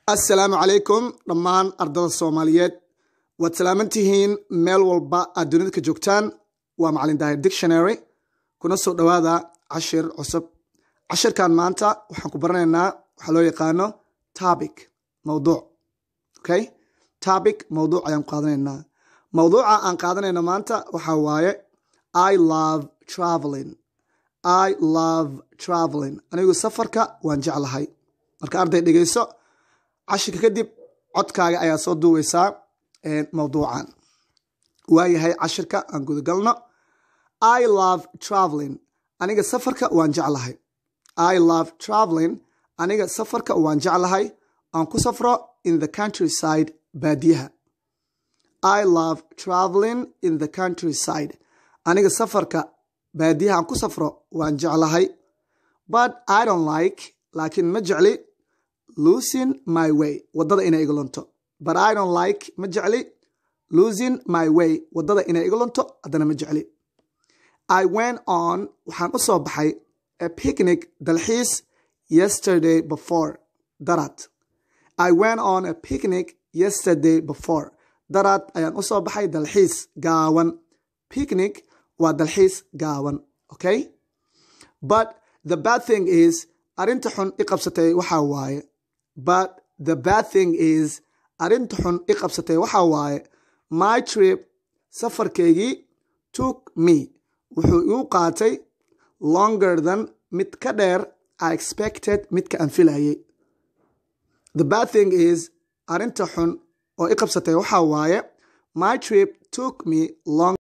assalaamu calaykum dhammaan ardada soomaaliyeed waad salaaman tihiin meel walba aad dunida ka joogtaan waa macalin daahir dictionary kuna soo dhowaada cashir cusub cashirkan maanta waxaan ku baranaynaa waxaa loo yaqaano topic mawduuc okay topic mawduuc ayaan ku qaadanaynaa mawduuca aan qaadanayno maanta waxaa waaye i love traveling i love traveling anigu safarka waan jeclahay marka arday dhegeyso cashirka kadib codkaaga ayaa soo duubaysaa mawduucan waayahay cashirka aan gudagalno i love traveling aniga safarka waan jeclahay i love traveling aniga safarka waan jeclahay aan ku safro in the countryside baadiyaha i love traveling in the countryside aniga safarka baadiyaha aan ku safro waan jeclahay but i don't like laakiin ma jecli losing my way waddada inay iga lunto but i don't like ma jecli losing my way waddada inay iga lunto haddana ma jecli i went on waxaan u soo baxay a picnic dalxiis yesterday before darad i went on a picnic yesterday before darad ayaan u soo baxay dalxiis gaawan picnic waa dalxiis gaawan okay but the bad thing is arrinta xun i qabsatay waxaa waaye but the bad thing is arrinta xun i qabsatay waxaa waaye my trip safarkaygii took me wuxuu igu qaatay longer than mid ka dheer i expected midka aan filayay the bad thing is arrinta xun oo i qabsatay waxaa waaye my trip took me long